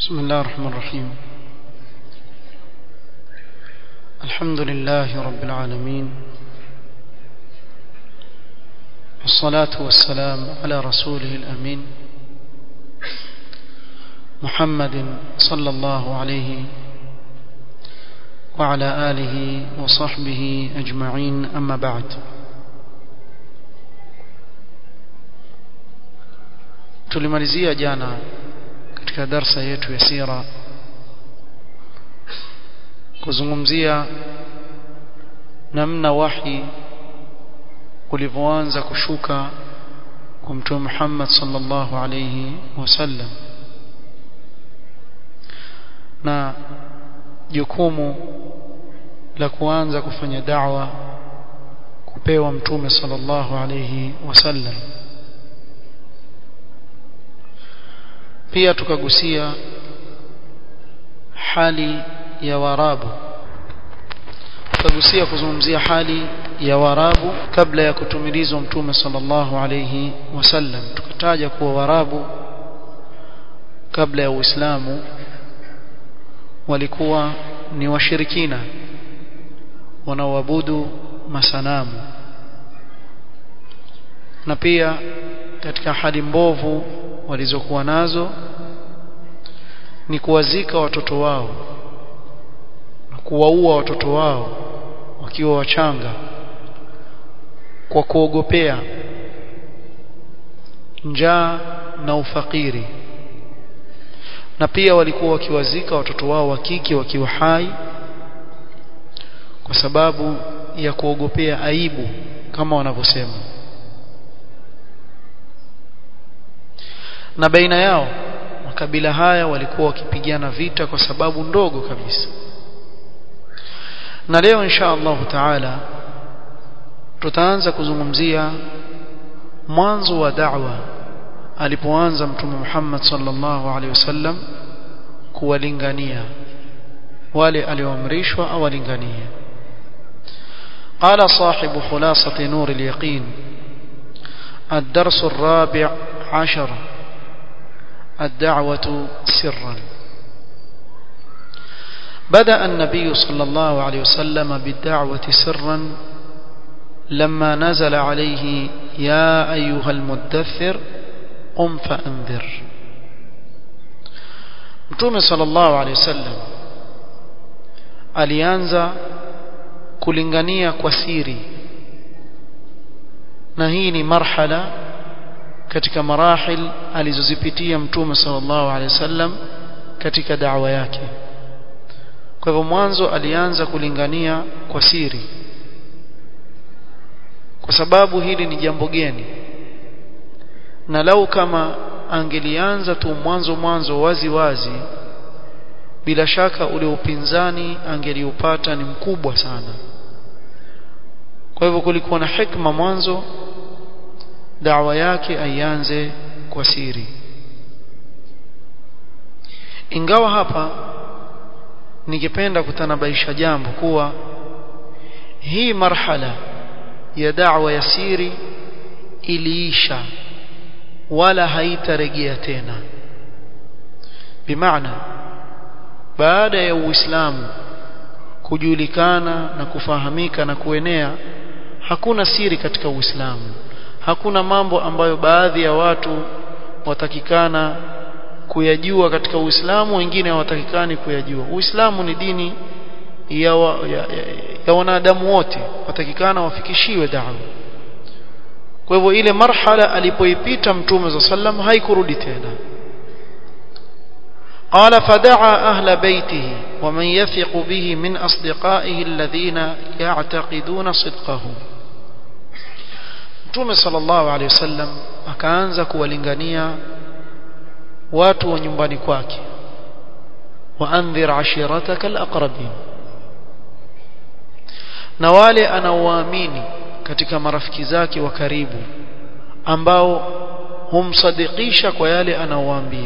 بسم الله الرحمن الرحيم الحمد لله رب العالمين والصلاة والسلام على رسوله الأمين محمد صلى الله عليه وعلى آله وصحبه أجمعين أما بعد tulimalizia jana katika darsa yetu ya sira kuzungumzia namna wahi ulivyoanza kushuka kwa mtume Muhammad sallallahu alayhi wasallam na jukumu la kuanza kufanya da'wa kupewa mtume sallallahu alayhi wasallam pia tukagusia hali ya warabu tukagusia kuzungumzia hali ya warabu kabla ya kutumilizwa mtume sallallahu alayhi wasallam tukataja kuwa warabu kabla ya uislamu walikuwa ni washirikina wanaoabudu masanamu na pia katika hali mbovu walizokuwa nazo ni kuwazika watoto wao na kuwaua watoto wao wakiwa wachanga kwa kuogopea njaa na ufakiri na pia walikuwa wakiwazika watoto wao wa kike wakiwa hai kwa sababu ya kuogopea aibu kama wanavyosema na baina yao makabila haya walikuwa wakipigana vita kwa sababu ndogo kabisa na leo insha Allah taala tutaanza kuzungumzia mwanzo wa da'wa alipoanza mtume Muhammad sallallahu alaihi wasallam kuwalingania wale alioamrishwa awalinganie قال صاحب خلاصة نور اليقين الدرس الرابع عشر الدعوة سرا بدأ النبي صلى الله عليه وسلم بالدعوة سرا لما نزل عليه يا أيها المدثر قم فأنذر متوم صلى الله عليه وسلم alianza kulingania kwa siri na hii ni marhala katika marahil alizozipitia mtume sallallahu alaihi wasallam katika da'wa yake kwa hivyo mwanzo alianza kulingania kwa siri kwa sababu hili ni jambo geni na lau kama angelianza tu mwanzo mwanzo wazi wazi bila shaka ule upinzani angeliupata ni mkubwa sana kwa hivyo kulikuwa na hikma mwanzo da'wa yake aianze kwa siri ingawa hapa ningependa kutanabaisha jambo kuwa hii marhala ya da'wa ya siri iliisha wala haitarejea tena bimaana baada ya uislamu kujulikana na kufahamika na kuenea hakuna siri katika uislamu hakuna mambo ambayo baadhi ya watu watakikana kuyajua katika Uislamu wengine hawatakikani kuyajua Uislamu ni dini ya, wa, ya, ya, ya wanadamu wote watakikana wafikishiwe da'wa kwa hivyo ile marhala alipoipita mtume za sallam haikurudi tena قال فدعا أهل بيته ومن يثق به من أصدقائه الذين يعتقدون صدقه Mtume sallallahu alaihi wasallam akaanza kuwalingania watu wa nyumbani kwake waandhir ashirataka alaqrabin na wale anaowaamini katika marafiki zake wa karibu ambao humsadikisha kwa yale anaowaambia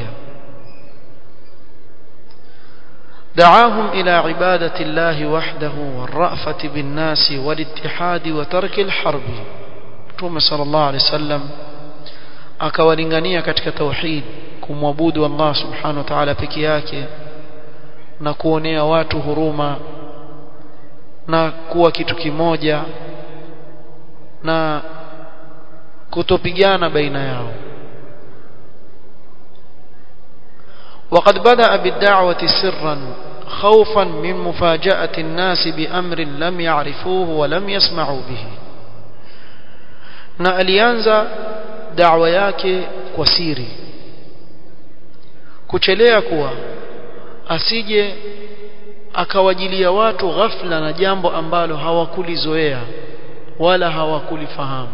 دعاهم إلى عبادة الله وحده والرأفة بالناس والاتحاد وترك الحرب Mtume sallallahu alaihi wasallam akawalingania katika tauhid kumwabudu Allah subhanahu wa ta'ala peke yake na kuonea watu huruma na kuwa kitu kimoja na kutopigana baina yao وقد بدأ بالدعوة سرا خوفا من مفاجأة الناس بأمر لم يعرفوه ولم يسمعوا به na alianza da'wa yake kwa siri kuchelea kuwa asije akawajilia watu ghafla na jambo ambalo hawakulizoea wala hawakulifahamu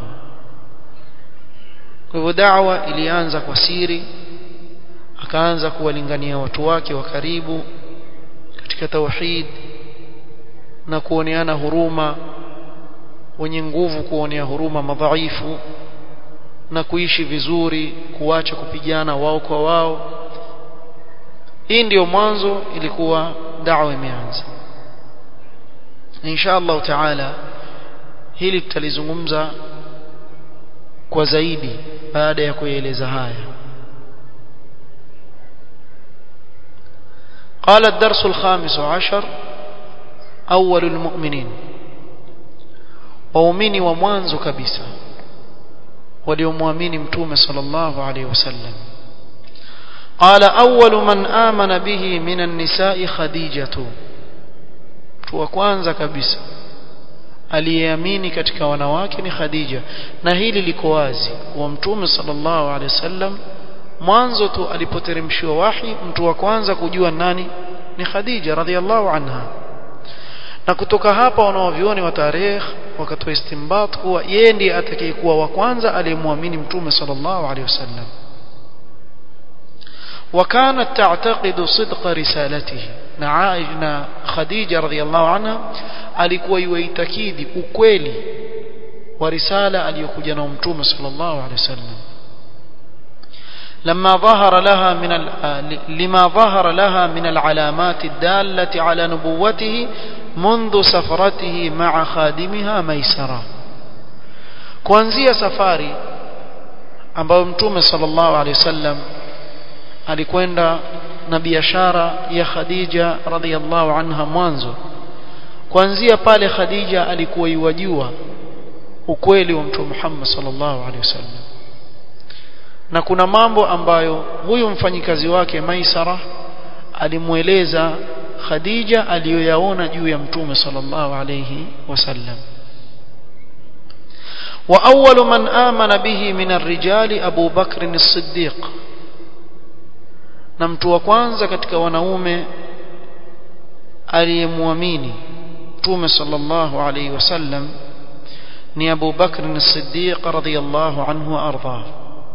kwa hivyo da'wa ilianza kwa siri akaanza kuwalingania watu wake wa karibu katika tauhid na kuoneana huruma wenye nguvu kuonea huruma madhaifu na kuishi vizuri kuacha kupigana wao kwa wao hii ndiyo mwanzo ilikuwa da'wa imeanza insha Allah taala hili tutalizungumza kwa zaidi baada ya kueleza haya قال الدرس الخامس عشر أول المؤمنين waumini wa mwanzo kabisa waliomwamini mtume sallallahu alaihi wasallam قال أول من آمن به من النساء خديجة mtu wa kwanza kabisa aliyeamini katika wanawake ni Khadija na hili liko wazi kwa mtume sallallahu alaihi wasallam mwanzo tu alipoteremshiwa wahi mtu wa kwanza kujua nani ni Khadija radhiallahu anha na kutoka hapa wanaovioni wa tarehe wakatoa istimbat kuwa yeye ndiye atakayekuwa wa kwanza aliyemwamini mtume sallallahu alaihi wasallam وكانت تعتقد صدق رسالته na Khadija radhiallahu anha alikuwa yuitakidi ukweli wa risala aliyokuja na mtume sallallahu alaihi wasallam لما ظهر لها من لما ظهر لها من العلامات الدالة على نبوته منذ سفرته مع خادمها ميسرة kuanzia safari ambayo mtume sallallahu alaihi wasallam alikwenda na biashara ya Khadija radhiallahu anha mwanzo kuanzia pale Khadija alikuwa yuwajua ukweli wa mtume Muhammad sallallahu alaihi wasallam na kuna mambo ambayo huyu mfanyikazi wake Maisara alimueleza Khadija aliyoyaona juu ya mtume sallallahu alayhi wasallam wa awwalu man amana bihi min ar-rijali Abu Bakr as-Siddiq na mtu wa kwanza katika wanaume aliyemwamini mtume sallallahu alayhi wasallam ni Abu Bakr as-Siddiq radiyallahu anhu wa ardhahu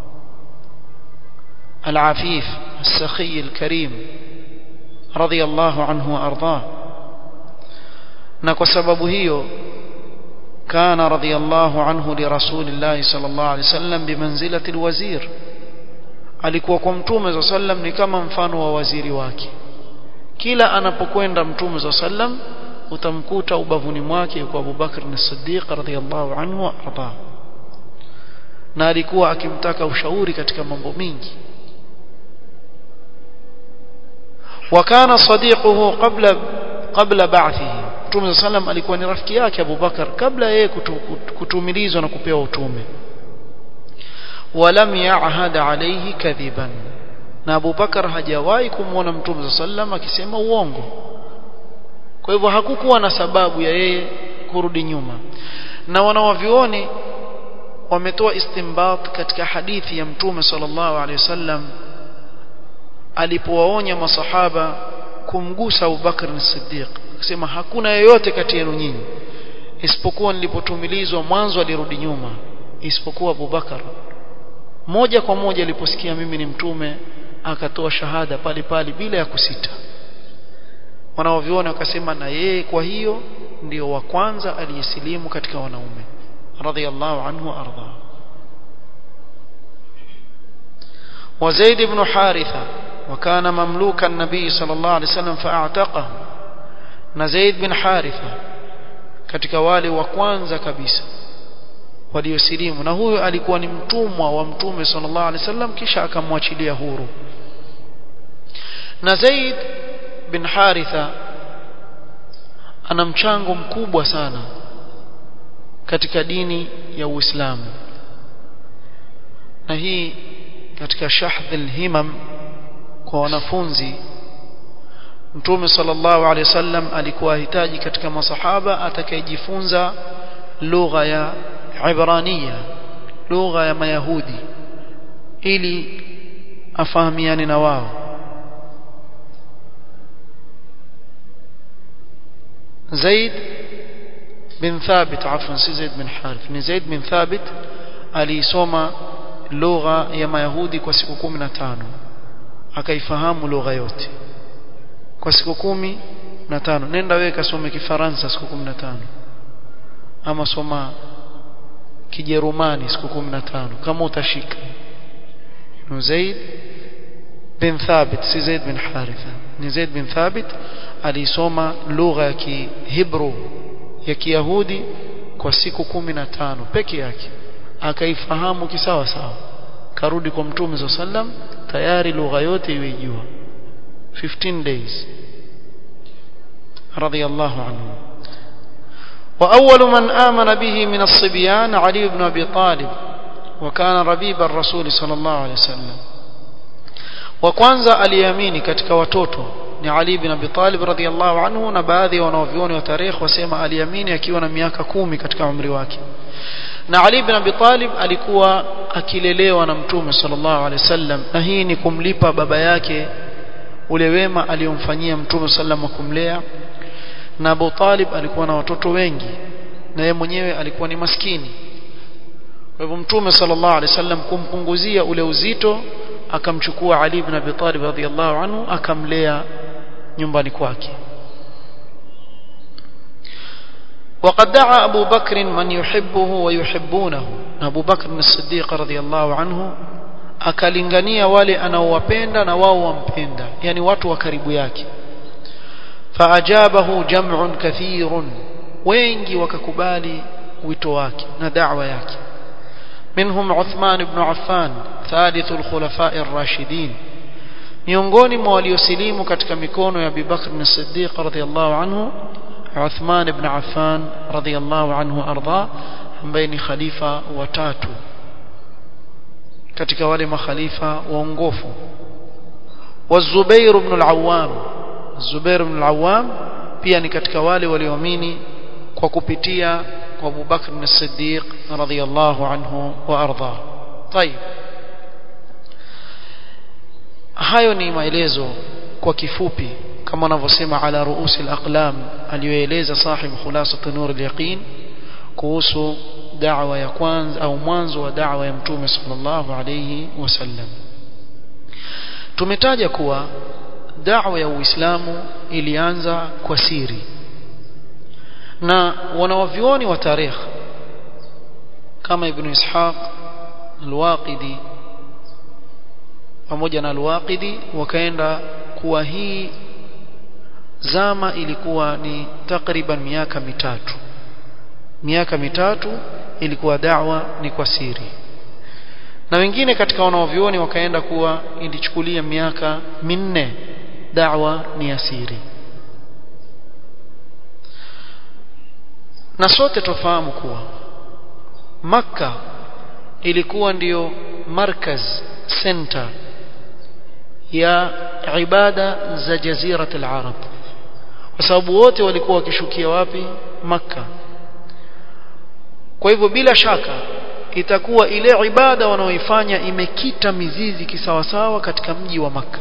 العفيف السخي الكريم رضي الله عنه وارضاه na kwa sababu hiyo kana radhiyallahu anhu li rasulillahi sallallahu alaihi wasallam bimanzilati alwazir alikuwa kwa mtume za sallam ni kama mfano wa waziri wake kila anapokwenda mtume za sallam utamkuta ubavuni mwake kwa Abu Bakr as-Siddiq radhiyallahu anhu wa arda na alikuwa akimtaka ushauri katika mambo mengi وكان صديقه قبل قبل بعثه Mtume sallam alikuwa ni rafiki yake Abu Bakar kabla yeye kutumilizwa na kupewa utume walam ya'had alayhi kadhiban na Abu Bakar hajawahi kumwona Mtume sallam akisema uongo kwa hivyo hakukuwa na sababu ya yeye kurudi nyuma na wanawavioni wametoa istimbat katika hadithi ya Mtume sallallahu alaihi wasallam alipowaonya masahaba kumgusa Abu Bakr as-Siddiq akisema hakuna yeyote kati yenu nyinyi isipokuwa nilipotumilizwa mwanzo alirudi nyuma isipokuwa Abu Bakar moja kwa moja aliposikia mimi ni mtume akatoa shahada pale pale bila ya kusita wanaoviona wakasema na yeye kwa hiyo ndio wa kwanza aliyesilimu katika wanaume radhiallahu anhu arda وزيد بن حارثة وكان مملوك النبي صلى الله عليه وسلم فاعتقه na Zaid bin Haritha katika wale wa kwanza kabisa waliosilimu na huyo alikuwa ni mtumwa wa mtume sallallahu alaihi wasallam kisha akamwachilia huru na Zaid bin Haritha ana mchango mkubwa sana katika dini ya Uislamu na hii katika shahdh al-himam kwa wanafunzi Mtume sallallahu alaihi wasallam alikuwa ahitaji katika masahaba atakayejifunza lugha ya Ibrania lugha ya Mayahudi ili afahamiane na wao Zaid bin Thabit afwan si Zaid bin Harith ni Zaid bin Thabit alisoma lugha ya Mayahudi kwa siku 15 akaifahamu lugha yote kwa siku kumi na tano nenda wewe kasome kifaransa siku 15 ama soma kijerumani siku 15 kama utashika Zaid bin Thabit si Zaid bin Haritha ni Zaid bin Thabit alisoma lugha ya Kihibru ya Kiyahudi kwa siku 15 peke yake akaifahamu kisawa sawa karudi kwa mtume sallam tayari lugha yote iweijua 15 days رضي الله عنه وأول من آمن به من الصبيان علي بن أبي طالب وكان ربيب الرسول صلى الله عليه وسلم وكwanza aliamini katika watoto ni Ali bin Abi Talib radhiyallahu anhu na baadhi ya wanavyuoni wa tarikh wasema aliamini akiwa na miaka kumi katika umri wake na Ali bin Abi Talib alikuwa akilelewa na Mtume sallallahu alaihi wasallam na hii ni kumlipa baba yake ule wema aliyomfanyia Mtume sallam wa kumlea na Abu Talib alikuwa na watoto wengi na yeye mwenyewe alikuwa ni maskini kwa hivyo Mtume sallallahu alaihi wasallam kumpunguzia ule uzito akamchukua Ali ibn Abi Talib radhiyallahu anhu akamlea nyumbani kwake وقد دعا أبو بكر من يحبه ويحبونه أبو بكر الصديق رضي الله عنه akalingania wale anaowapenda na wao wampenda yani watu wa karibu yake faajabahu jam'un kathirun wengi wakakubali wito wake na da'wa yake منهم عثمان بن عفان ثالث الخلفاء الراشدين miongoni mwa waliosilimu katika mikono ya Abu Bakr as-Siddiq radhiyallahu anhu Uthman ibn Affan radhiyallahu anhu arda ambaye ni khalifa wa tatu katika wale makhalifa waongofu والزبير بن العوام الزبير بن العوام pia ni katika wale walioamini kwa kupitia kwa Abu Bakr as-Siddiq radhiyallahu anhu wa arda. طيب hayo ni maelezo kwa kifupi kama wanavyosema ala ruusi al-aqlam aliyoeleza sahib khulasat nur al-yaqin kuhusu da'wa ya kwanza au mwanzo wa da'wa ya mtume sallallahu alayhi wasallam tumetaja kuwa da'wa ya Uislamu ilianza kwa siri na wanawavyuoni wa tarikh kama ibn Ishaq al-Waqidi pamoja na al-Waqidi wakaenda kuwa hii zama ilikuwa ni takriban miaka mitatu miaka mitatu ilikuwa da'wa ni kwa siri na wengine katika wanaovioni wakaenda kuwa ilichukulia miaka minne da'wa ni ya siri na sote tofahamu kuwa Makka ilikuwa ndiyo markaz center ya ibada za jazirat al-arab kwa sababu wote walikuwa wakishukia wapi Makka kwa hivyo bila shaka itakuwa ile ibada wanaoifanya imekita mizizi kisawasawa katika mji wa Makka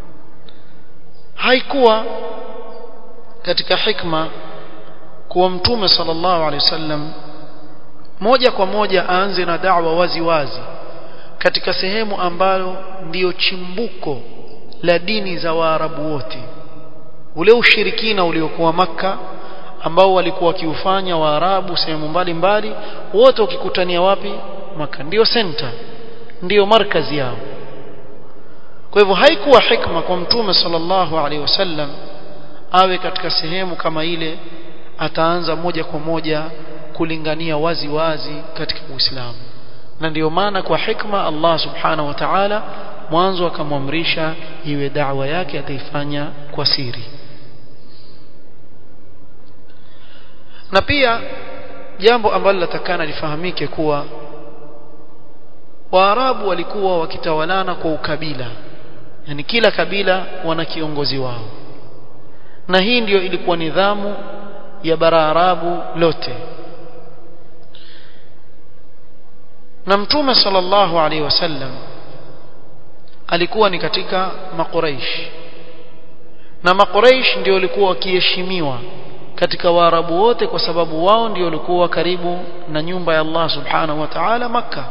haikuwa katika hikma kuwa mtume sallallahu alaihi wasallam moja kwa moja aanze na da'wa wazi wazi katika sehemu ambalo ndiyo chimbuko la dini za Waarabu wote ule ushirikina uliokuwa maka ambao walikuwa wakiufanya Waarabu sehemu mbalimbali wote wakikutania wapi maka ndiyo center ndiyo markazi yao kwa hivyo haikuwa hikma kwa mtume sallallahu alaihi wasallam awe katika sehemu kama ile ataanza moja kwa moja kulingania wazi wazi katika Uislamu na ndiyo maana kwa hikma Allah subhanahu wa ta'ala mwanzo akamwamrisha iwe da'wa yake ataifanya kwa siri na pia jambo ambalo latakana lifahamike kuwa Waarabu walikuwa wakitawalana kwa ukabila yani kila kabila wana kiongozi wao na hii ndiyo ilikuwa nidhamu ya bara Arabu lote na mtume sallallahu alaihi wasallam alikuwa ni katika makuraish na makuraish ndio walikuwa wakiheshimiwa katika waarabu wote kwa sababu wao ndio walikuwa karibu na nyumba ya Allah subhanahu wa ta'ala makka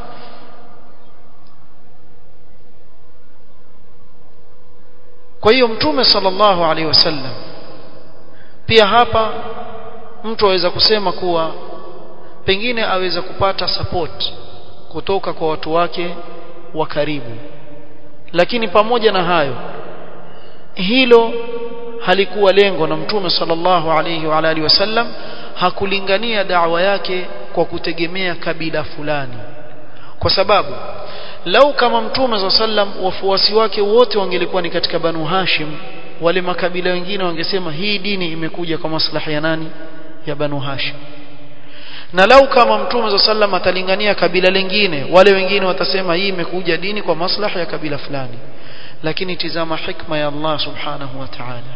kwa hiyo mtume sallallahu alaihi wasallam pia hapa mtu aweza kusema kuwa pengine aweza kupata support kutoka kwa watu wake wa karibu lakini pamoja na hayo hilo halikuwa lengo na mtume sallallahu alayhi wa alihi wasallam hakulingania da'wa yake kwa kutegemea kabila fulani kwa sababu lau kama mtume sallam wafuasi wake wote wangelikuwa ni katika banu hashim wale makabila wengine wangesema hii dini imekuja kwa maslahi ya nani ya banu hashim na lau kama mtume sallam atalingania kabila lingine wale wengine watasema hii imekuja dini kwa maslahi ya kabila fulani lakini tizama hikma ya Allah subhanahu wa ta'ala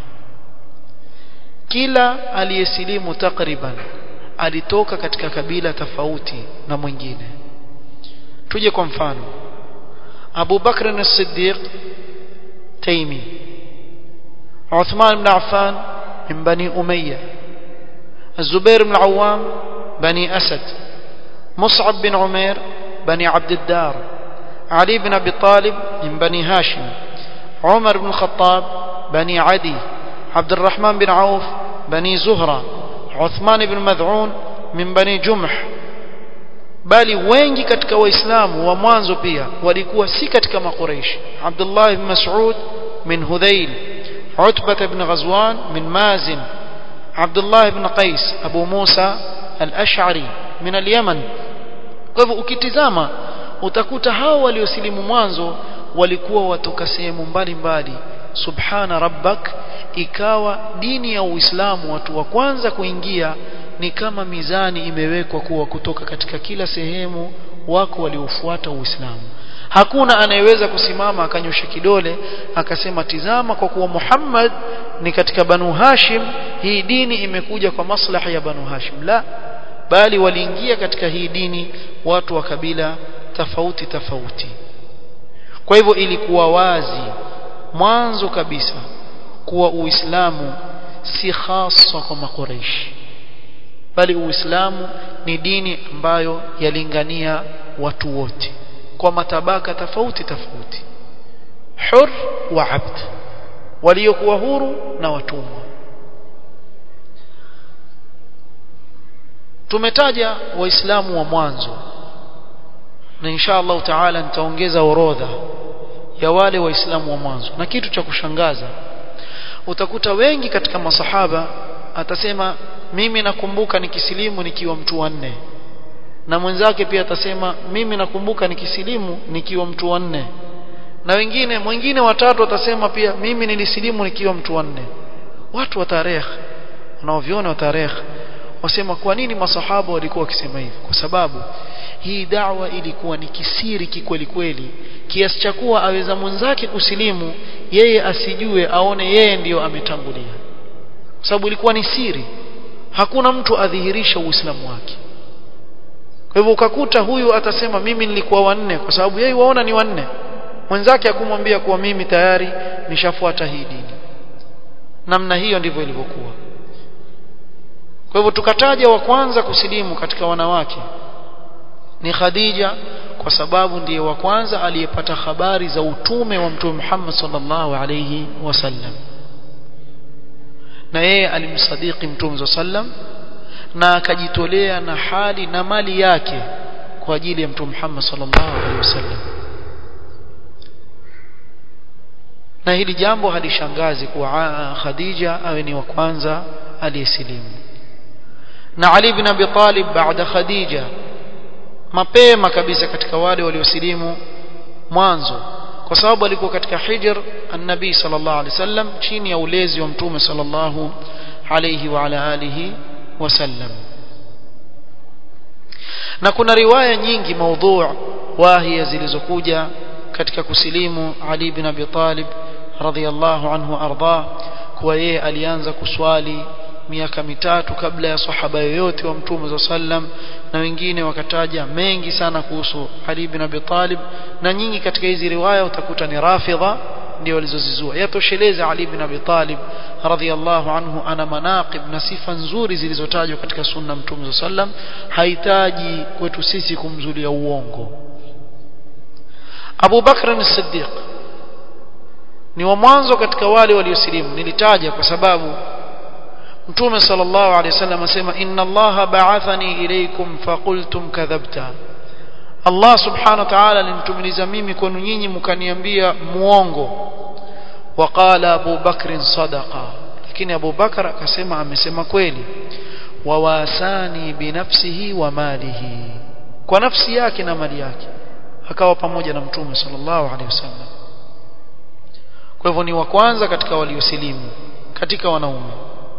kila aliyesilimu takriban alitoka katika kabila tofauti na mwingine tuje kwa mfano Abu Bakr as-Siddiq Taimi Uthman ibn Affan min Bani Umayyah الزبير بن العوام بني أسد مصعب بن عمير بني عبد الدار علي بن أبي طالب من بني هاشم عمر بن الخطاب بني عدي عبد الرحمن بن عوف بني زهرة عثمان بن مذعون من بني جمح bali wengi katika waislamu wa mwanzo pia walikuwa si katika maqureish Abdullah ibn Mas'ud min Hudhail Utbah ibn Ghazwan min Mazin Abdullah ibn Qais Abu Musa al-Ash'ari min al-Yaman kwa hivyo ukitizama utakuta hao waliosilimu mwanzo walikuwa watoka sehemu mbalimbali subhana rabbak ikawa dini ya Uislamu watu wa kwanza kuingia ni kama mizani imewekwa kuwa kutoka katika kila sehemu wako waliofuata Uislamu hakuna anayeweza kusimama akanyosha kidole akasema tizama kwa kuwa Muhammad ni katika Banu Hashim hii dini imekuja kwa maslahi ya Banu Hashim la bali waliingia katika hii dini watu wa kabila tofauti tofauti kwa hivyo ilikuwa wazi mwanzo kabisa kuwa Uislamu si hasa kwa makureishi bali Uislamu ni dini ambayo yalingania watu wote kwa matabaka tofauti tofauti hur wa abd waliokuwa huru na watumwa tumetaja waislamu wa mwanzo na insha Allah taala nitaongeza orodha ya wale waislamu wa mwanzo na kitu cha kushangaza utakuta wengi katika masahaba atasema mimi nakumbuka nikisilimu nikiwa mtu wa nne na mwenzake pia atasema mimi nakumbuka nikisilimu nikiwa mtu wa nne na wengine mwingine watatu atasema pia mimi nilisilimu nikiwa mtu wa nne watu wa tarehe wanaoviona wa tarehe wasema kwa nini masahaba walikuwa wakisema hivi kwa sababu hii da'wa ilikuwa ni kisiri kikweli kweli kiasi cha kuwa aweza mwenzake kusilimu yeye asijue aone yeye ndiyo ametangulia kwa sababu ilikuwa ni siri hakuna mtu adhihirisha uislamu wake kwa hivyo ukakuta huyu atasema mimi nilikuwa wanne kwa sababu yeye waona ni wanne mwenzake akumwambia kuwa mimi tayari nishafuata hii dini namna hiyo ndivyo ilivyokuwa kwa hivyo tukataja wa kwanza kusilimu katika wanawake ni Khadija kwa sababu ndiye wa kwanza aliyepata habari za utume wa Mtume Muhammad sallallahu alayhi wasallam na yeye alimsadiki Mtume sallam na akajitolea na hali na mali yake kwa ajili ya Mtume Muhammad sallallahu alayhi wasallam na hili jambo halishangazi kuwa Khadija awe ni wa kwanza aliyesilimu na Ali bin Abi Talib baada Khadija mapema kabisa katika wale waliosilimu mwanzo kwa sababu alikuwa katika hijr an-nabi sallallahu alaihi wasallam chini ya ulezi wa mtume sallallahu alayhi wa ala alihi wasallam na kuna riwaya nyingi maudhu' wahia zilizokuja katika kusilimu Ali bin Abi Talib radhiyallahu anhu arda kuwa yeye alianza kuswali miaka mitatu kabla ya sahaba yoyote wa mtume za sallam na wengine wakataja mengi sana kuhusu Ali bin Abi Talib na nyingi katika hizi riwaya utakuta ni rafidha ndio walizozizua yatosheleza Ali bin Abi Talib radhiyallahu anhu ana manaqib na sifa nzuri zilizotajwa katika sunna mtume za sallam hahitaji kwetu sisi kumzulia uongo Abu Bakr as-Siddiq ni wa mwanzo katika wale waliosilimu nilitaja kwa sababu Mtume sallallahu alaihi wasallam asema inna Allah ba'athani ilaykum faqultum kadhabta Allah subhanahu wa ta'ala alinitumiliza mimi kwenu nyinyi mkaniambia muongo waqala Abu Bakr sadaqa lakini Abu Bakar akasema amesema kweli wawasani binafsihi wa malihi kwa nafsi yake na mali yake akawa pamoja na Mtume sallallahu alaihi wasallam kwa hivyo ni wa kwanza katika waliosilimu katika wanaume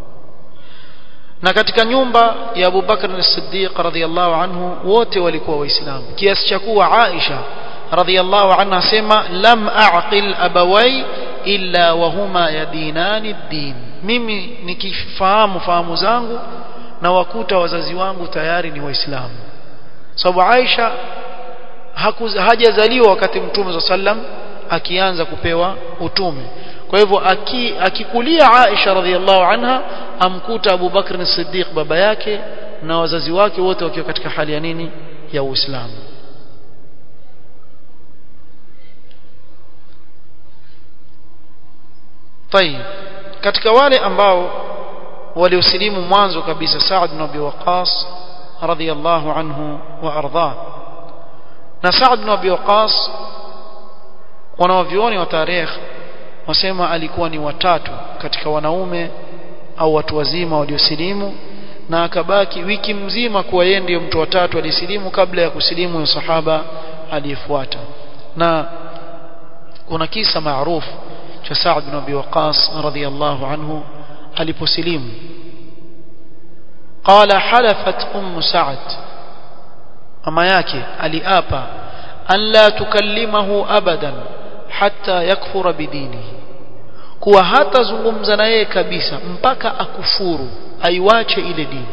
na katika nyumba ya Abu Bakr as-Siddiq radhiyallahu anhu wote walikuwa waislamu kiasi cha kuwa Aisha radhiyallahu anha sema lam a'qil abawai illa wa huma yadinani din mimi nikifahamu fahamu zangu na wakuta wazazi wangu tayari ni waislamu sababu Aisha hajazaliwa wakati mtume sallam akianza kupewa utume kwa hivyo akikulia Aisha radhiallahu anha amkuta Abu Bakr as-Siddiq baba yake na wazazi wake wote wakiwa katika hali ya nini ya Uislamu طيب katika wale ambao waliosilimu mwanzo kabisa Sa'd bin Abi Waqqas radhiyallahu anhu wa ardha na Sa'd bin Abi Waqqas wanaovioni wa tarehe wasema alikuwa ni watatu katika wanaume au watu wazima waliosilimu na akabaki wiki mzima kuwa yeye ndiyo mtu watatu alisilimu kabla ya kusilimu ya sahaba aliyefuata na kuna kisa maarufu cha Sa'd bin Abi Waqqas radhiyallahu anhu aliposilimu قال حلفت ام سعد mama yake aliapa an la tukallimahu abadan hatta yakfura bidinihi kuwa hatazungumza na yeye kabisa mpaka akufuru aiwache ile dini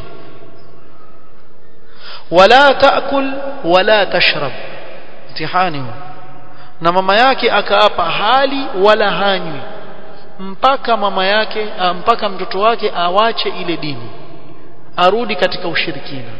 wala taakul wala tashrab mtihani na mama yake akaapa hali wala hanywi mpaka mama yake mpaka mtoto wake awache ile dini arudi katika ushirikina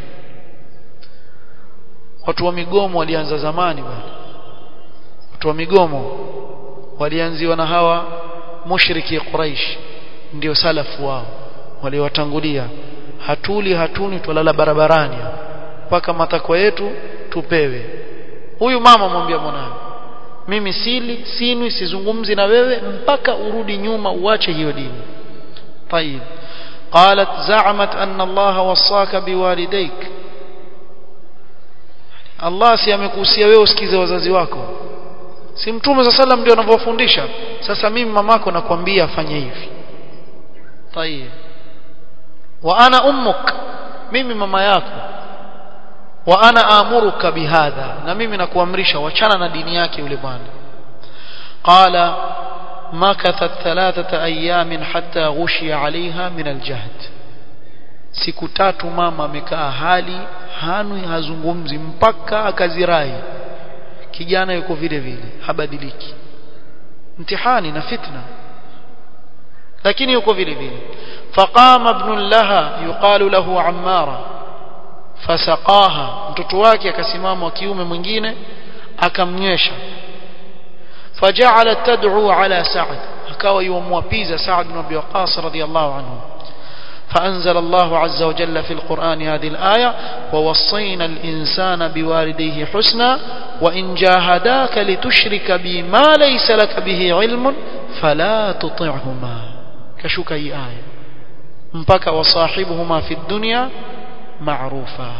watu wa migomo walianza zamani bwana watu wa migomo walianziwa na hawa mushriki Quraish ndio salafu wao waliowatangulia hatuli hatuni twalala barabarani mpaka matakwa yetu tupewe huyu mama mwambia mwanawe mimi sili sinwi sizungumzi na wewe mpaka urudi nyuma uache hiyo dini طيب قالت زعمت أن الله وصاك بوالديك Allah si amekuhusia wewe usikize wazazi wako si mtume za sallam ndio anavyofundisha sasa mimi mamako nakwambia afanye hivi tayeb wa ana ummuk mimi mama yako wa ana amuruka bihadha na mimi nakuamrisha wachana na dini yake yule bwana qala makathat thalathata ayamin hatta ghushiya alaiha min aljahd siku tatu mama amekaa hali hanwi hazungumzi mpaka akazirai kijana yuko vile vile habadiliki mtihani na fitna lakini yuko vile vile faqama ibn laha yuqalu lahu ammara fasaqaha mtoto wake akasimama wa kiume mwingine akamnywesha faja'alat tad'u ala sa'd akawa yumwapiza sa'd ibn abi waqas radiyallahu anhu فأنزل الله عز وجل في القرآن هذه الآية ووصينا الإنسان بوالديه حسنا وإن جاهداك لتشرك بي ما ليس لك به علم فلا تطعهما كشك أي آية مبكى وصاحبهما في الدنيا معروفا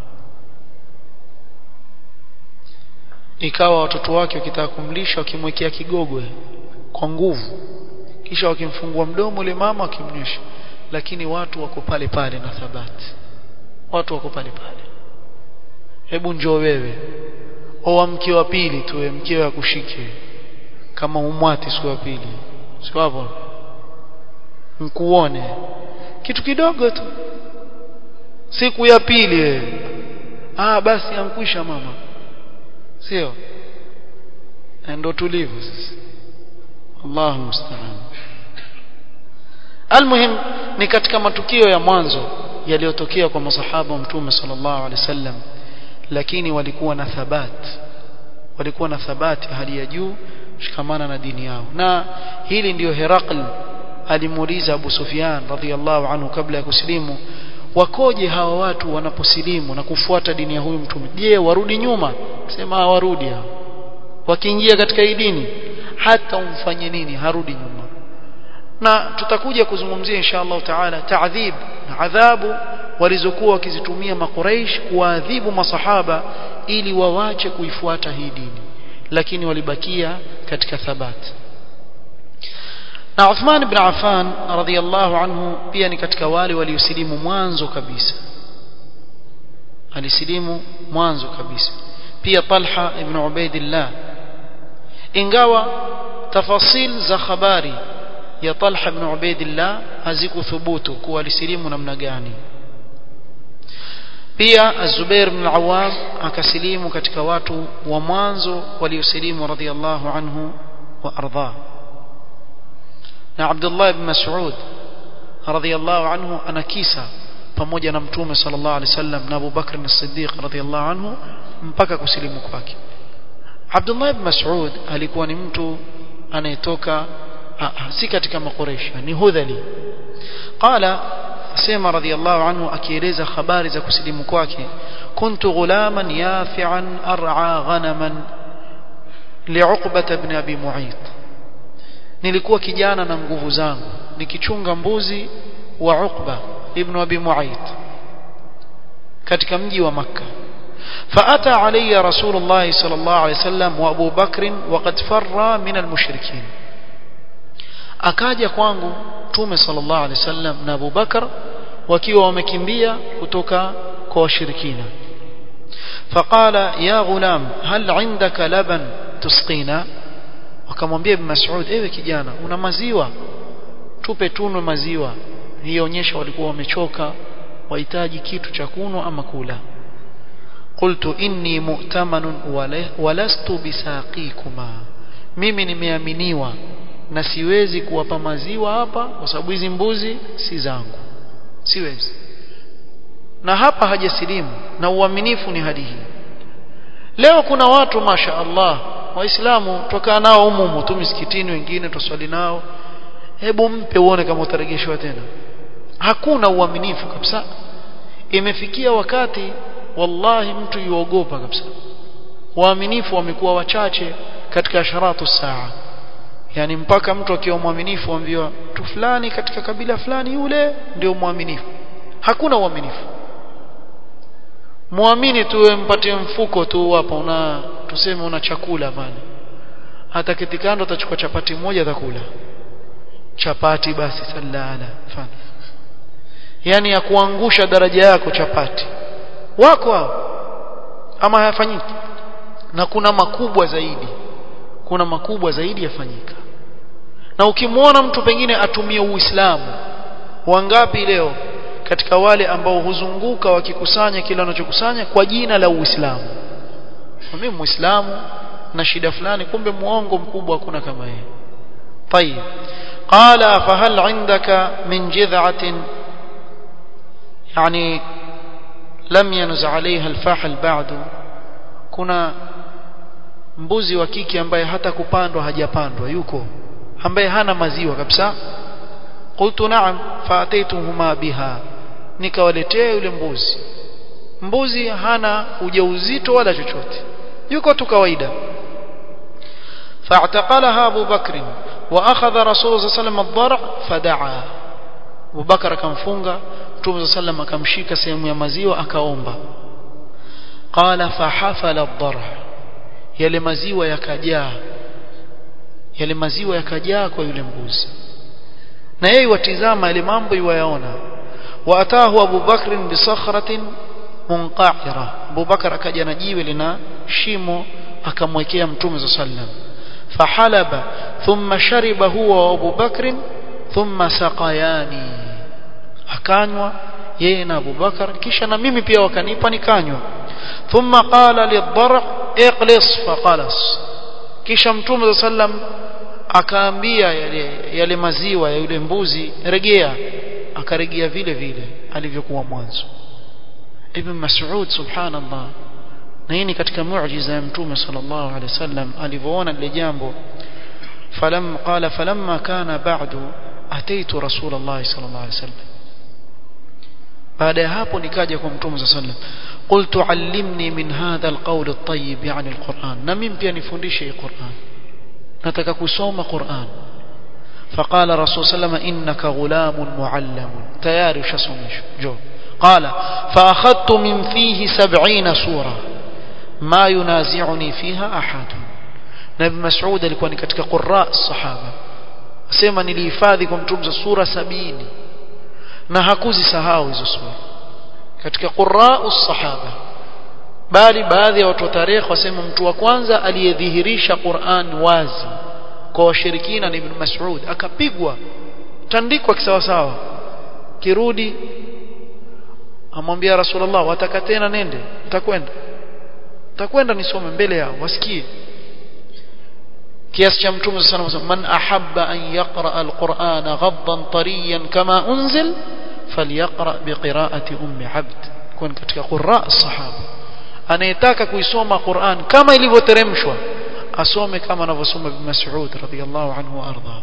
ikawa watoto wake wakitaka kumlisha wakimwekea kigogwe kwa nguvu kisha wakimfungua mdomo ule mama wakimnyosha lakini watu wako pale pale na thabati watu wako pale pale hebu njoo wewe oa mke wa pili tu mkeo akushike kama umwati siku ya pili sio hapo mkuone kitu kidogo tu siku ya pili wewe ah basi ankwisha mama sio ndo tulivyo sasa Allahu musta'an almuhim ni katika matukio ya mwanzo yaliyotokea kwa masahaba wa mtume sallallahu alaihi wasallam lakini walikuwa na thabat walikuwa na thabati hali ya juu shikamana na dini yao na hili ndiyo Herakl alimuuliza Abu Sufyan radhiallahu anhu kabla ya kusilimu wakoje hawa watu wanaposilimu na kufuata dini ya huyu mtume je warudi nyuma sema warudi hao wakiingia katika hii dini hata umfanye nini harudi nyuma na tutakuja kuzungumzia insha Allah taala taadhib na adhabu walizokuwa wakizitumia makuraish kuadhibu masahaba ili wawache kuifuata hii dini lakini walibakia katika thabati na Uthman ibn Affan radhiyallahu anhu pia ni katika wale waliosilimu mwanzo kabisa alisilimu mwanzo kabisa pia Talha ibn Ubaidillah ingawa tafasil za habari ya Talha ibn Ubaidillah hazikuthubutu kuwa alisilimu namna gani pia Az-Zubair ibn Awam akasilimu katika watu wa mwanzo waliosilimu radhiyallahu anhu wa ardha na Abdullah ibn Mas'ud radhiyallahu anhu ana kisa pamoja na mtume sallallahu alaihi wasallam na Abu Bakr as-Siddiq radhiyallahu anhu mpaka kusilimu kwake Abdullah ibn Mas'ud alikuwa ni mtu anayetoka si katika makoresha ni hudhali qala sema radhiyallahu anhu akieleza habari za kusilimu kwake kuntu ghulaman yafi'an ar'a ghanaman li'uqbah ibn abi mu'ayth nilikuwa kijana na nguvu zangu nikichunga mbuzi wa Uqba ibn Abi Mu'ayth katika mji wa Makka فأتى علي رسول الله صلى الله عليه وسلم وأبو بكر وقد فر من المشركين akaja kwangu Mtume sallallahu alaihi wasallam na Abu Bakar wakiwa wamekimbia kutoka kwa washirikina faqala ya ghulam hal indaka laban tusqina akamwambia Ibn Mas'ud ewe kijana una maziwa tupe tunwe maziwa hii onyesha walikuwa wamechoka wahitaji kitu cha kunwa ama kula qultu inni mu'tamanun walastu bisaqikuma mimi nimeaminiwa na siwezi kuwapa maziwa hapa kwa sababu hizi mbuzi si zangu siwezi na hapa hajasilimu na uaminifu ni hadi hii leo kuna watu masha Allah waislamu tukaa nao humu tu misikitini wengine tuswali nao hebu mpe uone kama utarejeshwa tena hakuna uaminifu kabisa imefikia wakati wallahi mtu yuogopa kabisa waaminifu wamekuwa wachache katika asharatu saa yani mpaka mtu akiwa mwaminifu ambiwa tu fulani katika kabila fulani yule ndio mwaminifu hakuna uaminifu muamini tu mpatie mfuko tu hapa una tuseme una chakula pale hata kitikando utachukua chapati moja atakula chapati basi sallala fana yani ya kuangusha daraja yako chapati wako hao ama hayafanyiki na kuna makubwa zaidi kuna makubwa zaidi yafanyika na ukimwona mtu pengine atumie uislamu wangapi leo katika wale ambao huzunguka wakikusanya kile wanachokusanya kwa jina la uislamu mimi muislamu na shida fulani kumbe muongo mkubwa hakuna kama yeye طيب قال فهل عندك من جذعة يعني لم ينز عليها الفحل بعد kuna mbuzi wa kike ambaye hata kupandwa hajapandwa yuko ambaye hana maziwa kabisa qultu na'am fa'ataytuhuma biha nikawaletea yule mbuzi mbuzi hana ujauzito wala chochote yuko tu kawaida فاعتقلها أبو بكر وأخذ رسول الله صلى الله عليه وسلم الضرع فدعا Abubakar akamfunga Mtume sallam akamshika sehemu ya maziwa akaomba qala fahafala ad-dar yale maziwa yakajaa yale maziwa yakajaa kwa yule mbuzi na yeye watizama yale mambo yuwayaona waatahu Abu Bakr bi sakhratin munqa'ira Abu Bakar akaja na jiwe lina shimo akamwekea Mtume sallam fahalaba thumma shariba huwa wa Abu Bakr thumma saqayani akanywa yeye na Abu Bakar kisha na mimi pia wakanipa nikanywa thumma qala lidhar iqlis faqalas kisha Mtume sallam akaambia yale, yale maziwa ya yule mbuzi regea akaregea vile vile alivyokuwa mwanzo Ibn Mas'ud subhanallah na hii ni katika muujiza ya Mtume sallallahu alaihi wasallam alivyoona lile jambo falam qala falamma kana ba'du ataitu rasulullah sallallahu alaihi wasallam baada ya hapo nikaja kwa Mtume sallallahu alaihi wasallam qultu allimni min hadha alqawl at-tayyib yani alquran na mimi pia nifundishe hii Qur'an nataka kusoma Qur'an فقال رسول صلى الله عليه وسلم إنك غلام معلم تياري وشسمش جو قال فأخذت من فيه سبعين سورة ما ينازعني فيها أحد نبي مسعود alikuwa ni katika qurra sahaba asema nilihifadhi kwa mtume sura sabini na hakuzisahau hizo sura katika qurra sahaba bali baadhi ya watu wa tarikh wasema mtu wa kwanza aliyedhihirisha Qur'an wazi kwa washirikina ni Ibn Mas'ud akapigwa tandikwa kisawasawa kirudi amwambia Rasulullah wataka tena nende nitakwenda nitakwenda nisome mbele yao wasikie kiasi cha mtume sana man ahabba an yaqra alquran ghaddan tariyan kama unzil falyaqra biqiraati ummi abd kun katika qurra sahaba anayetaka kuisoma Qur'an kama ilivyoteremshwa asome kama anavyosoma Ibn Mas'ud radhiyallahu anhu arda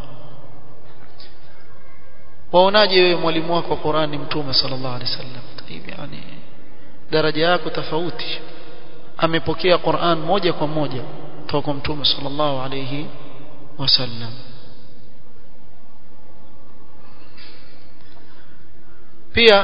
waonaje wewe mwalimu wako wa Qur'an ni mtume sallallahu alaihi wasallam hivi yani daraja yako tofauti amepokea Qur'an moja kwa moja kutoka kwa mtume sallallahu alaihi wasallam pia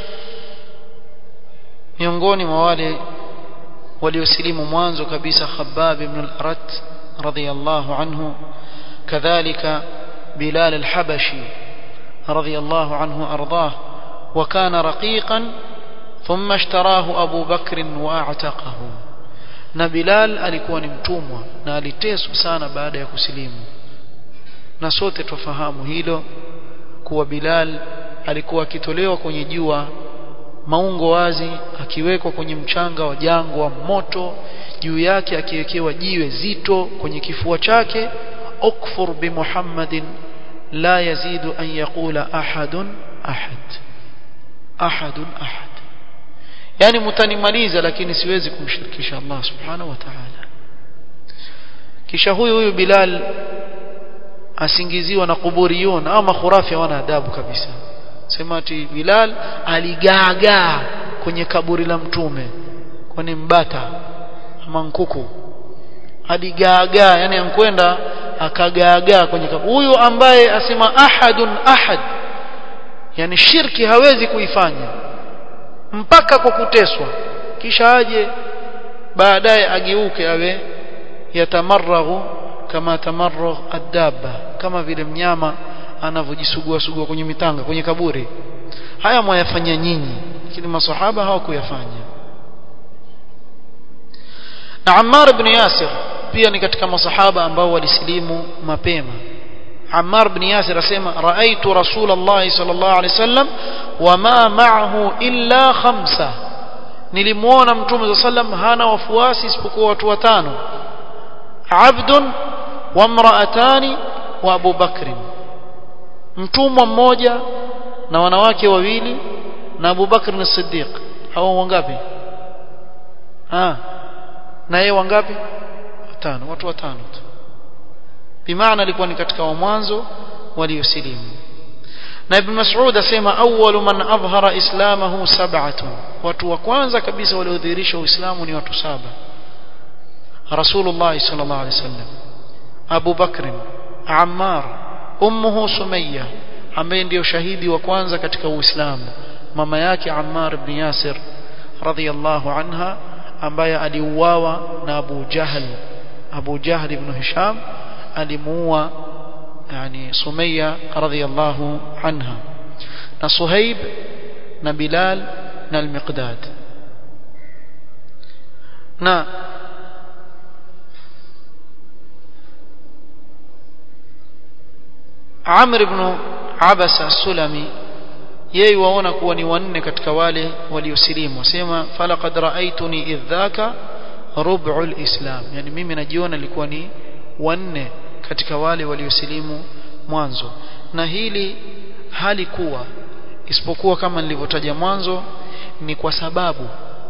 miongoni mwa wale waliosilimu mwanzo kabisa Khabbab ibn al-Arat radhiyallahu anhu kadhalika Bilal al-Habashi radhiyallahu anhu ardah وكان رقيقا ثم اشتراه أبو بكر واعتقه na Bilal alikuwa ni mtumwa na aliteswa sana baada ya kusilimu na sote tufahamu hilo kuwa Bilal alikuwa akitolewa kwenye jua maungo wazi akiwekwa kwenye mchanga wa jangwa moto juu yake akiwekewa jiwe zito kwenye kifua chake ukfur bi Muhammadin la yazidu an yaqula ahadun ahad ahadun ahad yani mtanimaliza lakini siwezi kumshirikisha Allah subhanahu wa ta'ala kisha huyu huyu Bilal asingiziwa na kuburiyun ama khurafi wana adabu kabisa sema ati Bilal aligaagaa kwenye kaburi la mtume kwani mbata ama nkuku aligaagaa yani ankwenda akagaagaa kwenye kaburi huyu ambaye asema ahadun ahad yani shirki hawezi kuifanya mpaka kwa kuteswa kisha aje baadaye ageuke awe yatamaraghu kama tamarragh adaba kama vile mnyama anavyojisugua sugua kwenye mitanga kwenye kaburi haya mwayafanya nyinyi lakini masahaba hawakuyafanya na Ammar ibn Yasir pia ni katika masahaba ambao walisilimu mapema Ammar ibn Yasir asema raaitu Rasulullah sallallahu alaihi wasallam wama ma'ahu illa khamsa nilimuona mtume sallam hana wafuasi isipokuwa watu watano abdun wa imra'atani wa Abu Bakr mtumwa mmoja na wanawake wawili na Abu Bakr as-Siddiq hao wangapi ah na yeye wangapi watano watu watano tu bimaana alikuwa ni katika wa mwanzo waliosilimu na ibn Mas'ud asema awwalu man adhhara islamahu sab'atun watu wa kwanza kabisa waliodhihirisha uislamu ni watu saba Rasulullah sallallahu alaihi wasallam Abu Bakr Ammar ummuhu Sumayya ambaye ndiyo shahidi wa kwanza katika Uislamu mama yake Ammar ibn Yasir radhiyallahu anha ambaye aliuawa na Abu Jahl Abu Jahl ibn Hisham alimuua yani Sumayya radhiyallahu anha na Suhaib na Bilal na Al-Miqdad na Amr ibn Abasa Sulami yeye waona kuwa ni wanne katika wale waliosilimu wasema falaqad raaituni idhaka rub'ul islam yani mimi najiona nilikuwa ni wanne katika wale waliosilimu mwanzo na hili halikuwa isipokuwa kama nilivyotaja mwanzo ni kwa sababu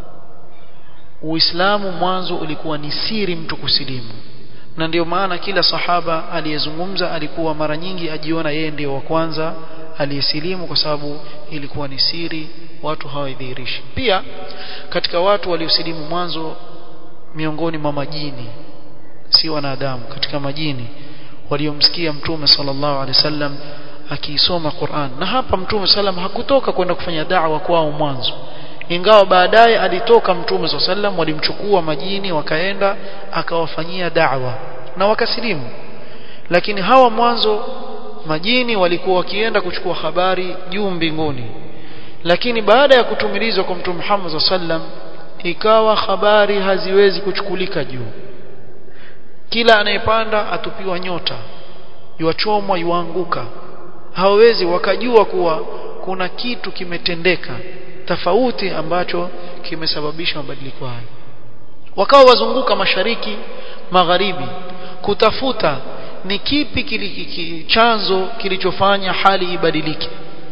Uislamu mwanzo ulikuwa ni siri mtu kusilimu na ndio maana kila sahaba aliyezungumza alikuwa mara nyingi ajiona yeye ndio wa kwanza aliyesilimu kwa sababu ilikuwa ni siri watu hawaidhihirishi pia katika watu waliosilimu mwanzo miongoni mwa majini si wanadamu katika majini waliomsikia mtume sallallahu alaihi wasallam akiisoma Qur'an na hapa mtume sallam hakutoka kwenda kufanya da'wa kwao mwanzo ingawa baadaye alitoka mtume sallam walimchukua majini wakaenda akawafanyia da'wa na wakasilimu lakini hawa mwanzo majini walikuwa wakienda kuchukua habari juu mbinguni lakini baada ya kutumilizwa kwa mtume Muhammad sallam ikawa habari haziwezi kuchukulika juu kila anayepanda atupiwa nyota yuachomwa yuanguka hawawezi wakajua kuwa kuna kitu kimetendeka tofauti ambacho kimesababisha mabadiliko hayo wakawa wazunguka mashariki magharibi kutafuta ni kipi kili, ki, chanzo kilichofanya hali ibadilike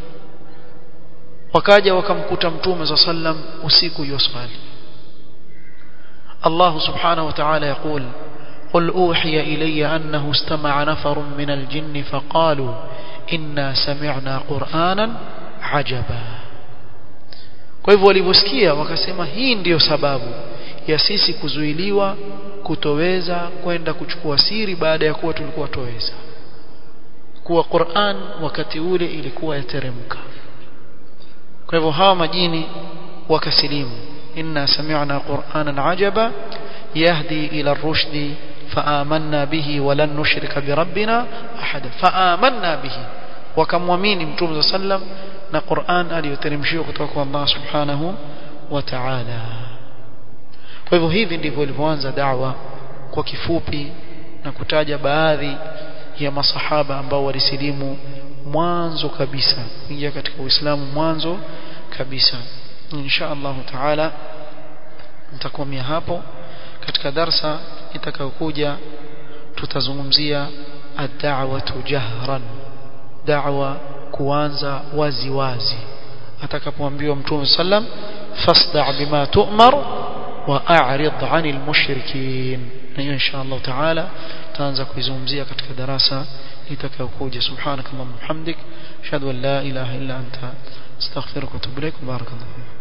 wakaja wakamkuta mtume za sallam usiku yusali Allah subhanahu wa ta'ala يقول قل أوحي إلي أنه استمع نفر من الجن فقالوا إنا سمعنا قرآنا عجبا kwa hivyo walivyosikia wakasema hii ndiyo sababu ya sisi kuzuiliwa kutoweza kwenda kuchukua siri baada ya kuwa tulikuwa toweza kuwa Qur'an wakati ule ilikuwa yateremka kwa hivyo hawa majini wakasilimu inna sami'na qur'anan ajaba yahdi ila ar-rushdi فآمنا به ولن نشرك بربنا أحدا فآمنا به wakamwamini mtume صلى الله عليه وسلم na Qur'an aliyoteremshiwa kutoka kwa Allah subhanahu wa ta'ala kwa hivyo hivi ndivyo ilivyoanza da'wa kwa kifupi na kutaja baadhi ya masahaba ambao walisilimu mwanzo kabisa kuingia katika Uislamu mwanzo kabisa insha Allah taala nitakomea hapo katika darsa itakayokuja tutazungumzia ad-da'watu jahran da'wa kuanza wazi wazi atakapoambiwa mtume sallam fasda' bima tu'mar wa a'rid 'anil mushrikin na hiyo insha Allah taala tutaanza kuizungumzia katika darasa itakayokuja subhanakallahumma hamdik ashhadu an la ilaha illa anta astaghfiruka wa atubu ilaik barakallahu